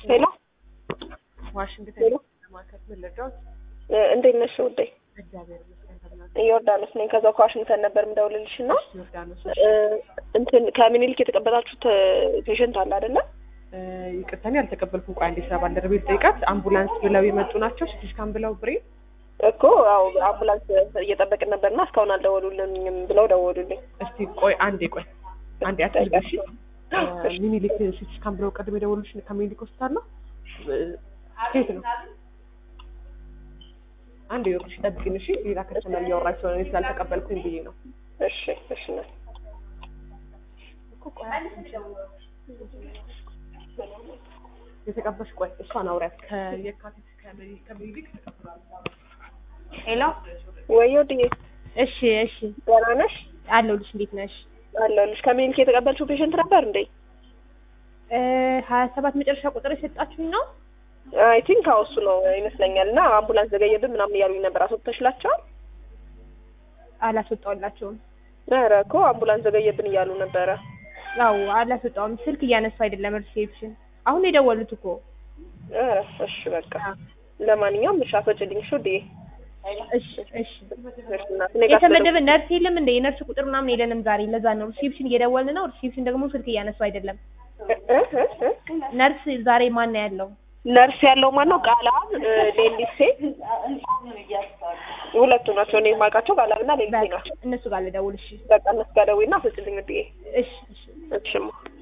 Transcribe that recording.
ሄሎ ዋሽንግተን ሄሎ ለማከት ምን ልርዳዎት? እ እንዴት ነሽ ውዴ? እግዚአብሔር ይመስገን ተብሏል። ዮርዳኖስ ነኝ። ከዛው ከዋሽንግተን ነበር የምደውልልሽ እና ዮርዳኖስ እ እንትን ከምኒልክ የተቀበላችሁት ፔሸንት አለ አይደለ? እ ይቅርታ እኔ አልተቀበልኩም። ቆይ አንዴ ስራ ባልደረቤ ልጠይቃት። አምቡላንስ ብለው የመጡ ናቸው። ሲቲ ስካን ብለው ብሬ እኮ ያው አምቡላንስ እየጠበቅን ነበርና እስካሁን አልደወሉልኝም ብለው ደወሉልኝ። እስቲ ቆይ አንዴ ቆይ አንዴ አትልበሽ። ሚኒሊክ ሲቲ ስካን ብለው ቀድሞ የደወሉልሽ ከሚኒሊክ ሆስፒታል ነው? እ ሴት ነው። አንዴ ይወቅሽ ጠብቂኝ እሺ። ሌላ ከስተመር እያወራች ስለሆነ እኔ ስላልተቀበልኩኝ ብዬ ነው። እሺ እሺ ነው እኮ ቆይ የተቀበልሽ ቆይ እሷን አውሪያት ከየካቲት ከሚ- ከሚኒሊክ ሄሎ ወይ ወድዬ እሺ እሺ ደህና ነሽ? አለሁልሽ እንዴት ነሽ አለሁልሽ። ከምኒልክ የተቀበልሽው ፔሸንት ነበር እንዴ? እ ሀያ ሰባት መጨረሻ ቁጥር የሰጣችሁኝ ነው አይ ቲንክ አዎ እሱ ነው ይመስለኛል። እና አምቡላንስ ዘገየብን ምናምን እያሉኝ ነበር። አስወጥተሽላቸዋል? አላስወጣውላቸውም ኧረ እኮ አምቡላንስ ዘገየብን እያሉ ነበረ። ያው አላስወጣውም ስልክ እያነሱ አይደለም ሪሴፕሽን አሁን የደወሉት እኮ ኧረ እሺ በቃ ለማንኛውም እሺ አስወጭልኝ እሺ ውድዬ። እሺ እሺ እሺ እናት እኔ ጋር የተመደበ ነርስ የለም እንደ የነርስ ቁጥር ምናምን የለንም ዛሬ ለዛ ነው ሪሴፕሽን እየደወልን ነው ሪሴፕሽን ደግሞ ስልክ እያነሱ አይደለም እ እ እ እ ነርስ ዛሬ ማን ነው ያለው ነርስ ያለው ማን ነው? ቃላብ ሌሊሴ ሁለቱ ናቸው። እኔ የማውቃቸው ቃላብና ሌሊሴ በቃ ናቸው። እነሱ ጋር ልደውል እሺ በቃ እነሱ ጋር ደውይና አስወጭልኝ ውድዬ። እሺ እሺ እሺማ